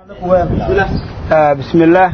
bismillaah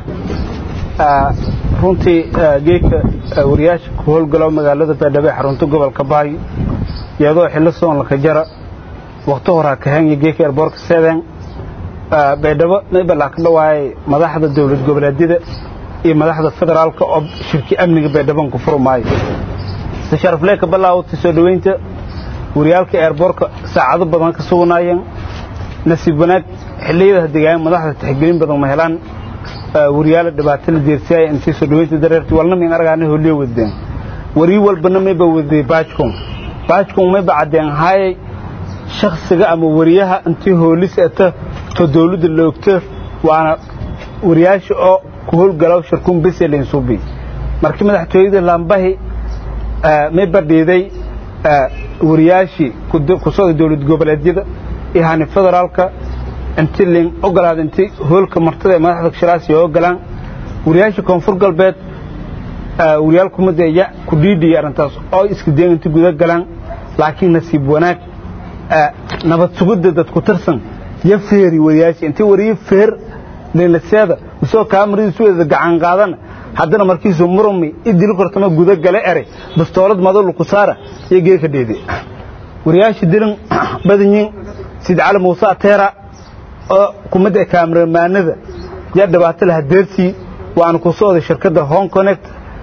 runtii geedka wariyaasha ku howlgalo magaalada baydhabo ee xarunta gobolka baayo iyadoo xillo soonlaka jara wakti horaa kahanya geedka erboorka seven baydhabo maybalaa ka dhawaayay madaxda dowlad goboleedyada iyo madaxda federaalka oo shirki amniga baydhaban ku furmaayo si sharaflee ka bilaawatay soo dhoweynta wariyaalka eerboorka saacado badan ka sugnaayeen nasiib wanaag xilliyada degaan madaxda tixgelin badan ma helaan wariyaala dhibaato la deersiyay intii soo dhaweynta dareerti walna min argaana holiyo wadeen wari walbana mayba wadee baajkon baajkon mayba cadeen haayay shakhsiga ama wariyaha intii hoolis ata to dawladda la ogto waana wariyaasha oo ku howlgalaw shirkun beselin subi markii madaxtooyada laambahi mayba dhiiday wariyaashii ku socda dawlad goboleedyada iyo hani federaalka inti lin ogolaada inti hoolka martada ee madaxda shiraasi oo ogolaan wariyaasha koonfur galbeed wariyaal kumada ya ku dhiidhiyay arrintaas oo iska dayan inti guda galaan laakiin nasiib wanaag nabad sugidda dad ku tirsan ya feeri wariyaasha intii wariye feer leelaseeda usoo kaamaridiisu wada gacan qaadana haddana markiisu murmi idil kortama guda gale ere bastoolad madolu ku saara iyo geeka dheede wariyaasha dilan badanyiin sida cali muuse ateera oo kumada kaamaramaanada yaa dhibaato laha deersii waana ku socday shirkadda home connect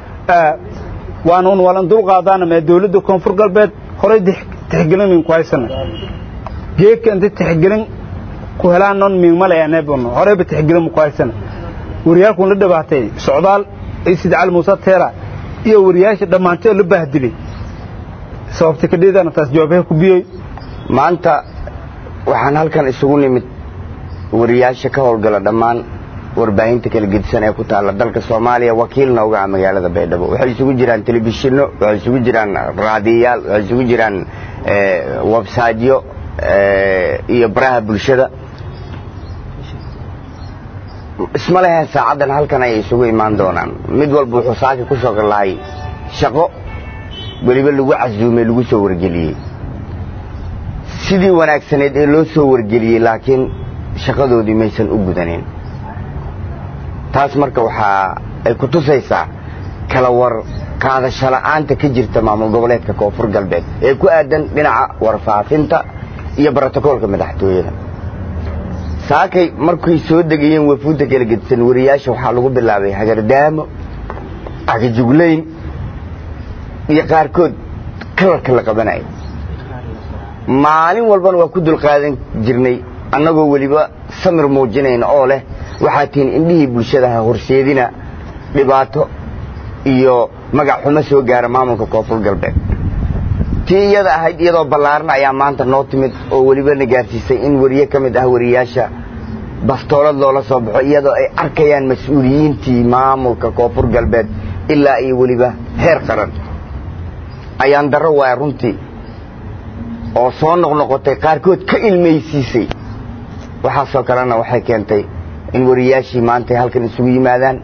waana un walan dul qaadaana mee dawladda koonfur galbeed horey tixgelin min ku haysana geedka inta tixgelin ku helaan non miigmalayaneebn horeyba tixgelin mu ku haysana wariyaalkun la dhibaatay socdaal iyo sida cali muuse teera iyo wariyaasha dhammaantay oo la bahdilay sababta ka dhiidana taas jawaabaha ku biyey maanta waxaan halkan isugu nimid wariyaasha ka howlgala dhammaan warbaahinta kala gedisan ee ku taalla dalka soomaaliya wakiilna uga ah magaalada baydhabo waxay isugu jiraan telefishinno waxay isugu jiraan raadiyayaal waxay isugu jiraan websaydyo iyo baraha bulshada isma leheen saacaddan halkan ayay isugu imaan doonaan mid walba wuxuu saaki ku soo lahay shaqo weliba lagu casuumay lagu soo wargeliyey sidii wanaagsaneed ee loo soo wargeliyey laakiin shaqadoodii maysan u gudanin taas marka waxaa ay ku tusaysaa kala war qaadasho la'aanta ka jirta maamul goboleedka koonfur galbeed ee ku aadan dhinaca warfaafinta iyo brotokoolka madaxtooyada saakay markay soo degayeen wafuudda kala gedisan wariyaasha waxaa lagu bilaabay hagardaamo agajuglayn iyo qaarkood kalarka la qabanaya maalin walbana waa ku dulqaadan jirnay annagoo weliba samir muujinayna oo leh waxaa tihiin indhihii bulshadaha horseedina dhibaato iyo magac xumo soo gaara maamulka koonfur galbeed tii iyada ahayd iyadoo ballaarna ayaa maanta noo timid oo weliba na gaarsiisay in wariye ka mid ah wariyaasha bastoolad loola soo baxo iyadoo ay arkayaan mas-uuliyiintii maamulka koonfur galbeed ilaa iyo weliba heer qaran ayaan darro waaya runtii oo soo noqnoqotay qaarkood ka ilmaysiisay waxaasoo kalena waxay keentay in wariyaashii maanta ay halkan isugu yimaadaan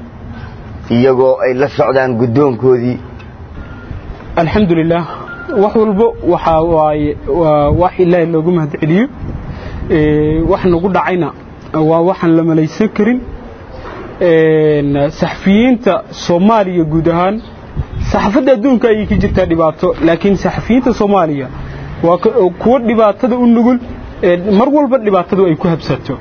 iyagoo ay la socdaan guddoonkoodii alxamdulilah wax walbo waxaa waaye waa wax ilaahay loogu mahadceliyo wax nagu dhacayna waa waxaan la malaysan karin saxafiyiinta soomaaliya guud ahaan saxaafadda adduunka ayay ka jirtaa dhibaato laakiin saxafiyiinta soomaaliya waa kuwo dhibaatada u nugul mar walba dhibaatadu ay ku habsato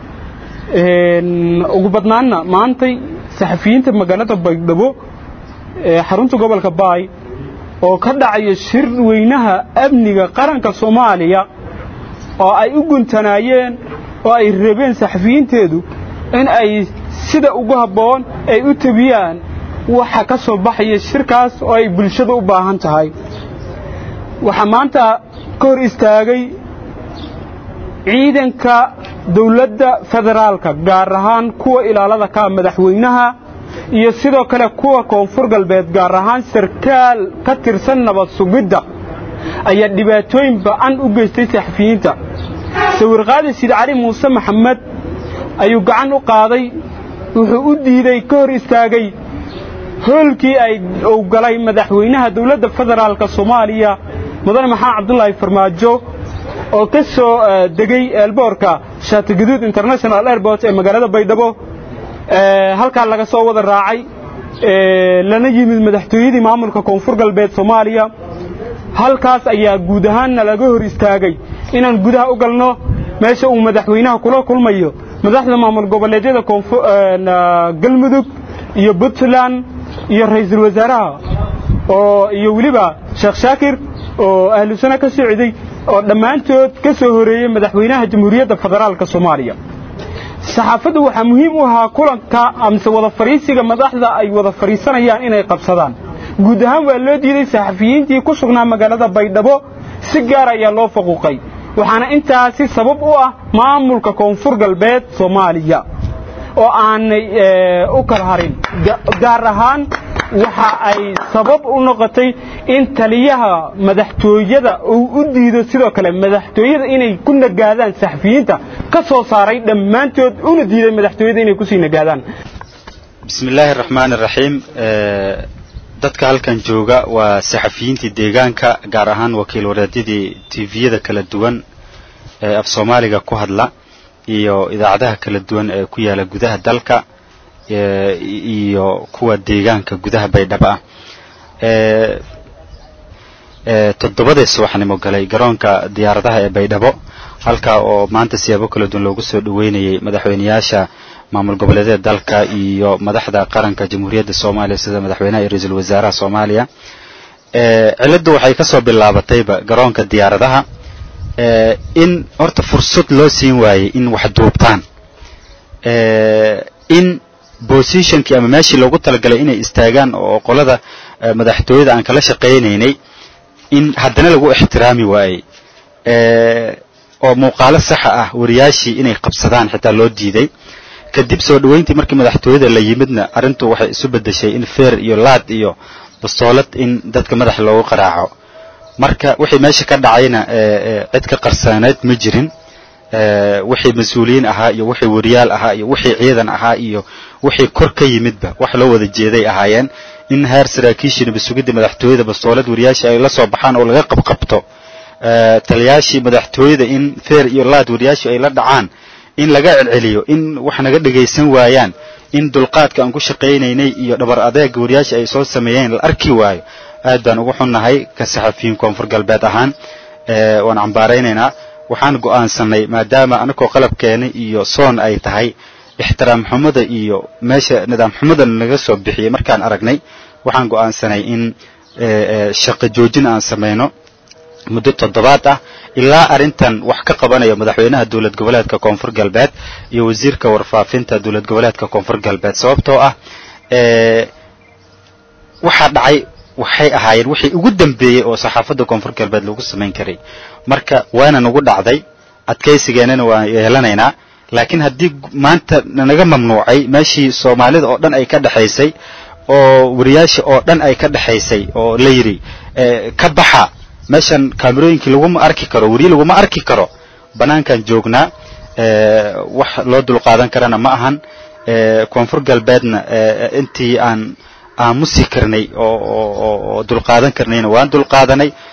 ugu badnaanna maantay saxafiyiinta magaalada baydhabo ee xarunta gobolka baay oo ka dhacaya shir weynaha amniga qaranka soomaaliya oo ay u guntanaayeen oo ay rabeen saxafiyiinteedu in ay sida ugu habboon ay u tabiyaan waxa ka soo baxaya shirkaas oo ay bulshada u baahan tahay waxaa maanta ka hor istaagay ciidanka dawladda federaalka gaar ahaan kuwa ilaalada ka madaxweynaha iyo sidoo kale kuwa koonfur galbeed gaar ahaan sarkaal ka tirsan nabad sugidda ayaa dhibaatooyin ba'an u geystay saxafiyiinta sawirqaadi sid cali muuse maxamed ayuu gacan u qaaday wuxuu u diiday ka hor istaagay hoolkii ay uu galay madaxweynaha dawladda federaalka soomaaliya mudane maxamed cabdulaahi farmaajo oo ka soo degay eelboorka shaatigaduud international airport ee magaalada baydhabo halkaa laga soo wada raacay lana yimid madaxtooyadii maamulka koonfur galbeed soomaaliya halkaas ayaa guud ahaanna laga hor istaagay inaan gudaha u galno meesha uu madaxweynaha kula kulmayo madaxda maamul goboleedyada galmudug iyo puntland iyo ra'iisul wasaaraha oo iyo weliba sheekh shaakir oo ahlu sano ka socday oo dhammaantood ka soo horeeyey madaxweynaha jamhuuriyadda federaalka soomaaliya saxaafaddu waxaa muhiim u ahaa kulanka amse wada fadhiisiga madaxda ay wada fadhiisanayaan inay qabsadaan guud ahaan waa loo diiday saxafiyiintii ku sugnaa magaalada baydhabo si gaar ayaa loo faquuqay waxaana intaasi sabab u ah maamulka koonfur galbeed soomaaliya oo aanay u kala harin gaar ahaan waxa ay sabab u noqotay in taliyaha madaxtooyada uu u diido sidoo kale madaxtooyada inay ku nagaadaan saxafiyiinta ka soo saaray dhammaantood una diiday madaxtooyada inay kusii nagaadaan bismi illaahi araxmaan araxiim dadka halkan jooga waa saxafiyiintii deegaanka gaar ahaan wakiil wareedyadii tviyada kala duwan ee af soomaaliga ku hadla iyo idaacadaha kala duwan ee ku yaala gudaha dalka iyo kuwa deegaanka gudaha baydhabo ah toddobadii subaxnimo galay garoonka diyaaradaha ee baydhabo halkaa oo maanta siyaabo kala duwan loogu soo dhoweynayay madaxweyneyaasha maamul goboleedyada dalka iyo madaxda qaranka jamhuuriyadda soomaaliya sida madaxweynaha iyo ra-iisul wasaaraha soomaaliya cilladdu waxay ka soo bilaabatayba garoonka diyaaradaha in horta fursad loo siin waayey in wax duubtaan in positionkii ama meeshii loogu talagalay inay istaagaan oo qolada madaxtooyada aan kala shaqaynaynay in haddana lagu ixtiraami waayey oo muuqaalo saxa ah wariyaashii inay qabsadaan xitaa loo diiday kadib soo dhoweyntii markii madaxtooyada la yimidna arrintu waxay isu beddeshay in feer iyo laad iyo bastoolad in dadka madaxa loogu qaraaco marka wixii meesha ka dhacayna cid ka qarsaaneed ma jirin wixii mas-uuliyiin ahaa iyo wixii wariyaal ahaa iyo wixii ciidan ahaa iyo wixii kor ka yimidba wax loo wada jeeday ahaayeen in heer saraakiishii nabasugidda madaxtooyada bastoolad wariyaashii ay la soo baxaan oo laga qabqabto taliyaashii madaxtooyada in feer iyo laad wariyaashii ay la dhacaan in laga celceliyo in wax naga dhagaysan waayaan in dulqaadka aan ku shaqaynaynay iyo dhabar adeega wariyaashii ay soo sameeyeen la arki waayo aad baan ugu xunnahay ka saxafiyiin koonfur galbeed ahaan waan cambaaraynaynaa waxaan go'aansanay maadaama anakoo qalabkeena iyo soon ay tahay ixtiraam xumada iyo meesha nidaam xumada naga soo bixiyey markaan aragnay waxaan go'aansanay in shaqo joojin aan samayno muddo toddobaad ah ilaa arrintan wax ka qabanayo madaxweynaha dowlad goboleedka koonfur galbeed iyo wasiirka warfaafinta dowlad goboleedka koonfur galbeed sababtoo ah waxaa dhacay waxay ahaayeen wixii ugu dambeeyey oo saxaafadda koonfur galbeed lagu samayn karay marka waana nagu dhacday adkaysigeennana waan yeelanaynaa laakiin haddii maanta nanaga mamnuucay meeshii soomaalida oo dhan ay ka dhexaysay oo wariyaasha oo dhan ay ka dhexaysay oo la yidhi ka baxa meeshan kaamerooyinkii laguma arki karo weriye laguma arki karo bannaankan joognaa wax loo dulqaadan karana ma ahan koonfur galbeedna intii aan aamusi karnay oo dulqaadan karnayna waan dulqaadanay